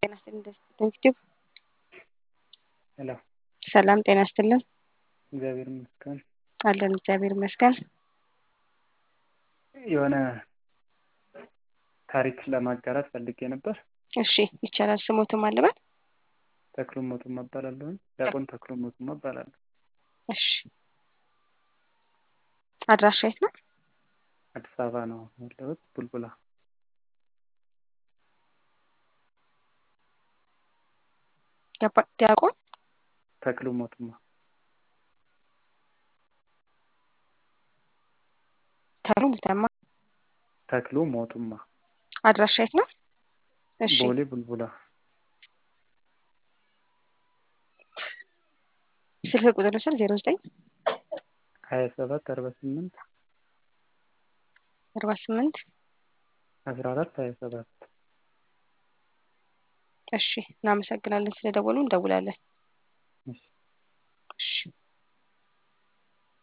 ጤና ይስጥልኝ። ሄሎ ሰላም ጤና ይስጥልን። እግዚአብሔር ይመስገን። አለን እግዚአብሔር ይመስገን። የሆነ ታሪክ ለማጋራት ፈልጌ ነበር። እሺ ይቻላል። ስሞትም አለበት። ተክሉ ሞቱማ እባላለሁ። ዲያቆን ተክሉ ሞቱማ እባላለሁ። እሺ አድራሻ የት ነው? አዲስ አበባ ነው ያለሁት፣ ቡልቡላ። ዲያቆን ተክሉ ሞቱማ ተክሉ ሞቱማ። ተክሉ ሞቱማ አድራሻ የት ነው? እሺ ቦሌ ቡልቡላ። ስልክ ቁጥር ስል ዜሮ ዘጠኝ ሀያ ሰባት አርባ ስምንት አርባ ስምንት አስራ አራት ሀያ ሰባት እሺ እናመሰግናለን ስለደወሉ እንደውላለን።